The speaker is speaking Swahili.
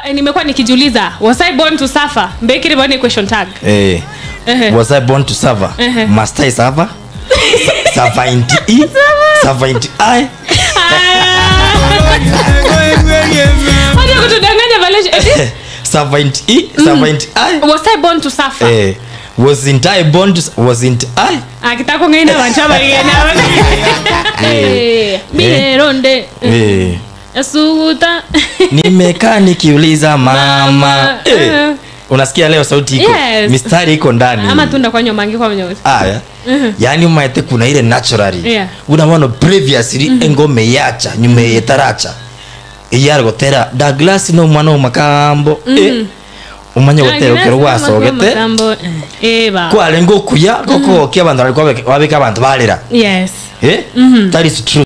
eh, nimekuwa nikijiuliza was i born to suffer mbekiri bone question tag eh Ehe. was i born to suffer Ehe. must i suffer Su- suffer into e suffer into i Wacha kutudanganya Valencia. Eh, suffer into e suffer into i was i born to suffer eh wasn't i born to wasn't i akitaka kungaina vanchava igena bironde eh asuguta nimekaa nikiuliza mama Mama, eh. eh. unasikia leo sauti iko Yes. mistari iko ndani ama tunda kwanywa mangi kwa mnyozi aya yaani umaete kuna ile naturally Yeah. unamono previously engome yacha nyuma yetaracha iyari gotera douglas no mwana omakambo eh, umanye gotera ukero gwacogete eba kware ngokuya gokogokia abandu bari wabika abantu barira yes eh that is true